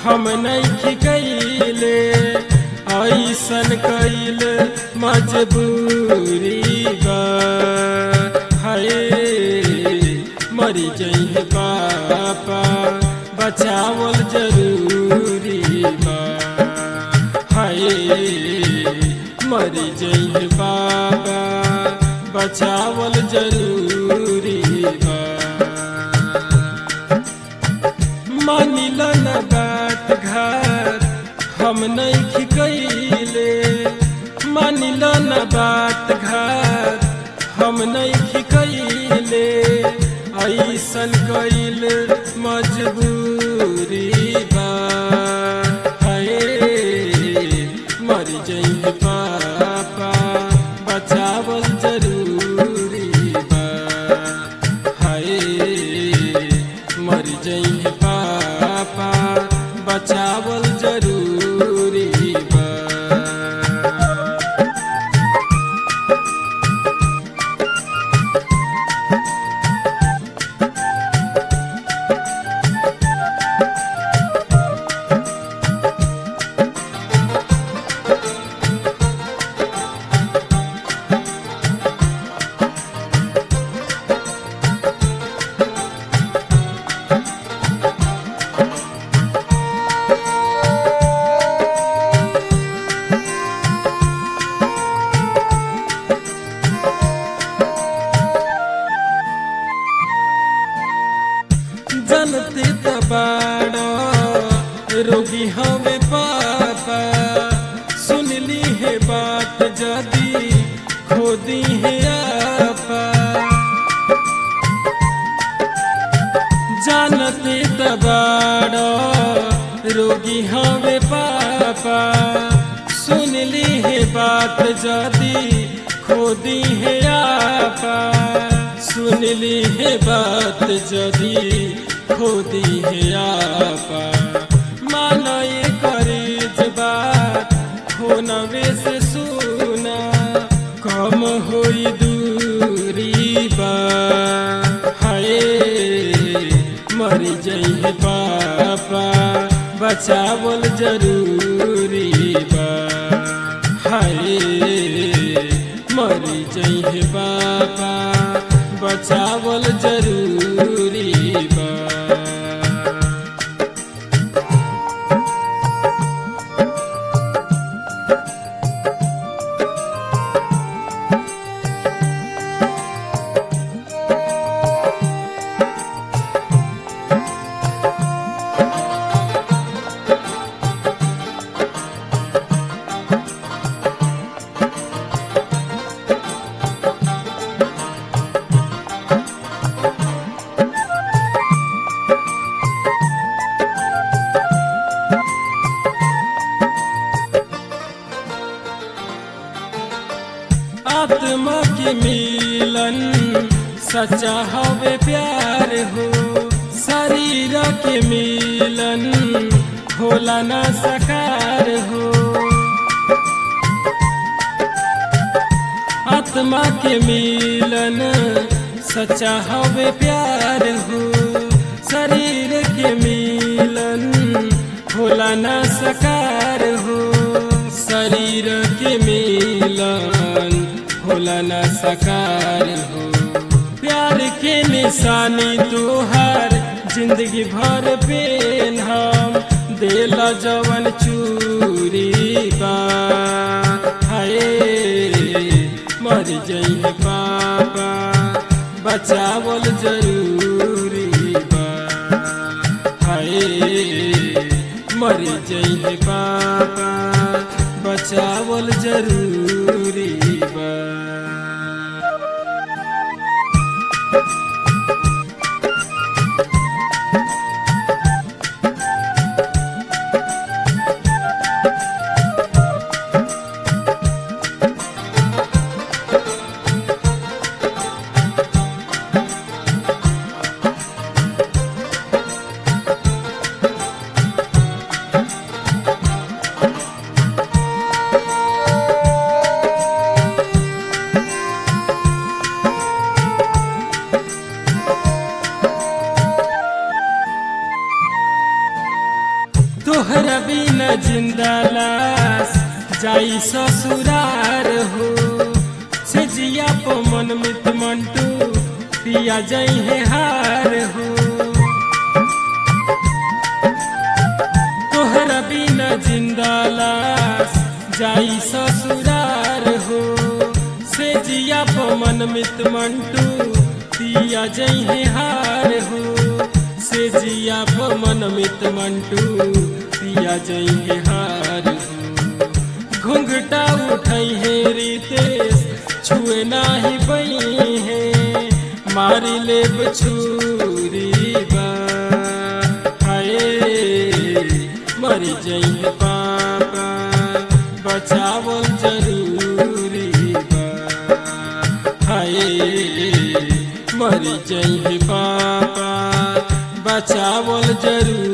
हम नहीं कैले ऐसन कैल मजबूरी बा हाय मरी जइहे पापा बचावल जरूरी बा हाय मरी जइहे पापा बचावल जरूरी बा मानिल न बात घर हम नहीं कैले मानिल न बात घर हम नहीं कैले ऐसन कैल मजबूरी बा हाय मर जइहे पापा बचावल जरूरी बा हाय मर जइहे पापा बचावल जरूरी बा जनते तबाड़ा रोगी हमें पापा सुनली है बात जदी खोदी है आपा जानते तबाड़ा रोगी हमें पापा सुनली है बात जदी खोदी है आपा सुनली है बात जदी खोदी है आपा मानो ये करे बात हो नवे से सुना कम होई दूरी बा हाय मरी जइहे पापा बचावल जरूरी बा हाय मरी जइहे पापा बचावल जरूरी बा आत्मा के मिलन सच्चा हवे प्यार हो शरीर के मिलन होला न सकार हो आत्मा के मिलन सच्चा हवे प्यार हो शरीर के मिलन होला न सकार हो शरीर के मिलन होला न सकार हो प्यार के निशानी तोहार जिंदगी भर पेन हम दिल जवन चूरी बा हाय मर जइहे पापा बचावल जरूरी बा हाय मर जइहे पापा बचावल जरूरी बा तोहरा बिना जिंदा लाश जाई ससुरार हो से जिया पो मन मित मंटू पिया जाई है हार हो तोहरा बिना जिंदा लाश जाई ससुरार हो से जिया पो मन मित मंटू पिया जाई है हार हो से जिया पो मन मित मंटू पिया जाई है हार हो घुंघटा उठाई है रितेश छुए नाही बई है मारी ले छुरी बा हाय मरी जई है पापा बचावल जरूरी बा हाय मरी जई है पापा बचावल जरूरी